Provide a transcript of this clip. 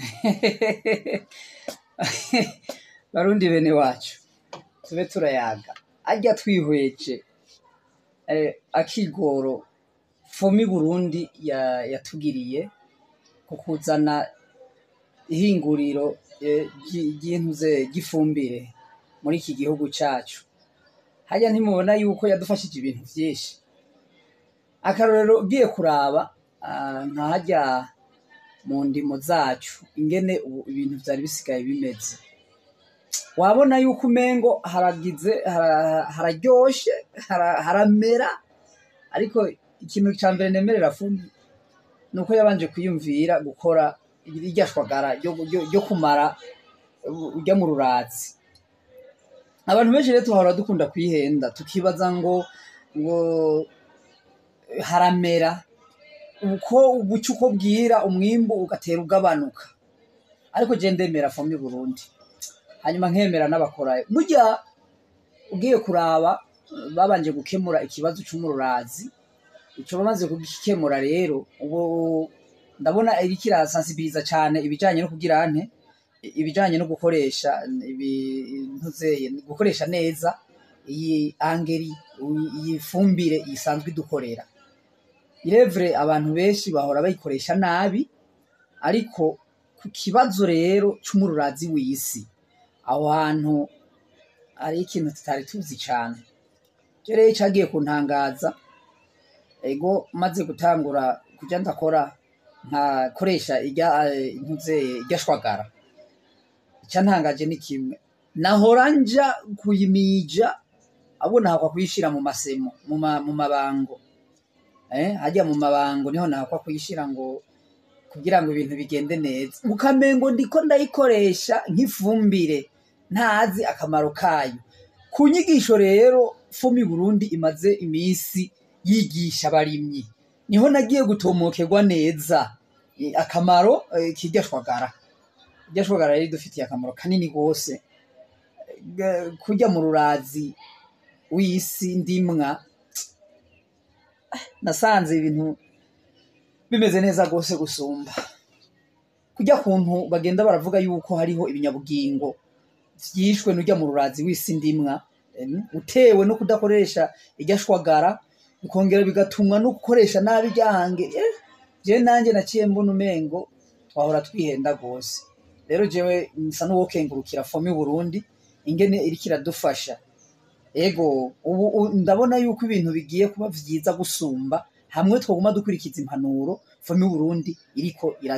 barundi bene wacu tube turayaga arya twihweje eh, akigoro fomi burundi ya- yatugiriye ku kuzana ihinguriro eh, ry- ry'intuze ry'ifumbire muri iki gihugu cacu harya ntimubona yuko yadufashije ibintu vyinshi akarorero ugiye kuraba ah, nka harya mu ndimo zacu ingene ubu ibintu vyari bisigaye bimeze wabona yuko umengo haragize hara- hararyoshe hara- haramera ariko ikintu ca mbere nemerera fundi ni uko yabanje kwiyumvira gukora irya shwagara ryo- ryo- ryo kumara uh, urya mu ruratsi abantu benshi rero tuhora dukunda kwihenda tukibaza ngo ngo haramera uko ubuca uko bwira umwimbu ugatera ugabanuka ariko je ndemera fomi burundi hanyuma nkemera n'abakorayo burya ugiye kuraba babanje gukemura ikibazo c'umururazi ico bamaze kugikemura rero ubu ndabona iriko irasansibiliza cane ibijanye no kugira nte ibijanye no gukoresha ibintuzeye gukoresha neza iyi angeri iyi fumbire isanzwe idukorera irevure abantu benshi bahora bayikoresha nabi ariko ku kibazo rero c'umururazi w'isi aho hantu hari ikintu tutari tuzi cane je rero cagiye kuntangaza ego maze gutangura kuja ndakora nkakoresha irya eh, ntuze irya shwagara icyantangaje ni kimwe nahora nja kuyimija ahubwo nahakwa kuyishira mu masemo mu ma- mu mabango eh hajya mu mabango niho nahakwa kuyishira ngo kugira ngo ibintu bigende neza ukamengo ndiko ndayikoresha nk'ifumbire ntazi akamaro kayo ku nyigisho rero fumi burundi imaze iminsi yigisha abarimyi niho nagiye gutomokerwa neza eh, akamaro eh, kirya shwagara irya shwagara rero idufitiye akamaro kanini rwose Ga- kurya mu rurazi w'isi ndimwa nasanze ibintu bimeze neza rwose gusumba kurya kuntu bagenda baravuga yuko hariho ibinyabugingo vyishwe n'urya mu rurazi w'isi ndimwa em, utewe no kudakoresha irya shwagara bikongera bigatumwa no gukoresha nabi ryange eh, je nanje naciye mbona umengo twahora twihenda rwose rero jewe nsa n'uwokengurukira fomi burundi ingene iriko iradufasha ego ubu u- ndabona yuko ibintu bigiye kuba vyiza gusumba hamwe twoguma dukurikiza impanuro fomi burundi iriko ira